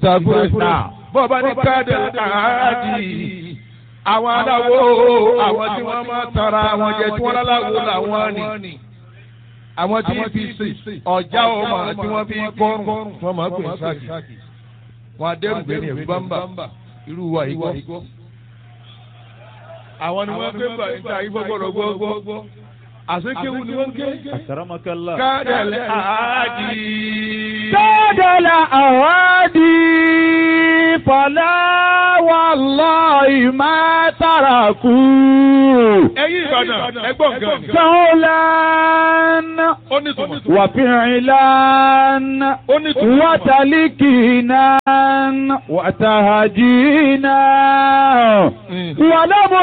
ìsàkúrẹ́ bọ́ọ̀bá ní káàdì àádì àwọn aláwo àwọn tí wọ́n máa tara àwọn jẹ tí wọ́n láláwo làwọn ni àwọn tí fi sè ọjà ọmọ tí wọ́n fi kọrùn wọ́n máa pè sáàkì wọn adẹ́rùgbé ní ẹ̀fú bámbà irú wa yìí gbọ́. àwọn ni wọ́n gbé bá níta yìí gbọ́gbọ́dọ̀ gbọ́gbọ́ àsekéwu ni wọ́n ké. Akramakallah. kádàlẹ́ àádì. Tọ́dọ̀lá àwádì fọlá wallahi má tàràkù. ẹ̀yin Ìbàdàn ẹgbọ́n gan. Sọ́ọ́lán ó ní tùmọ̀. wàfíìlán ó ní tùmọ̀. wàtàlíkìnà wàtàhàjìnà. Mm. Wàlámù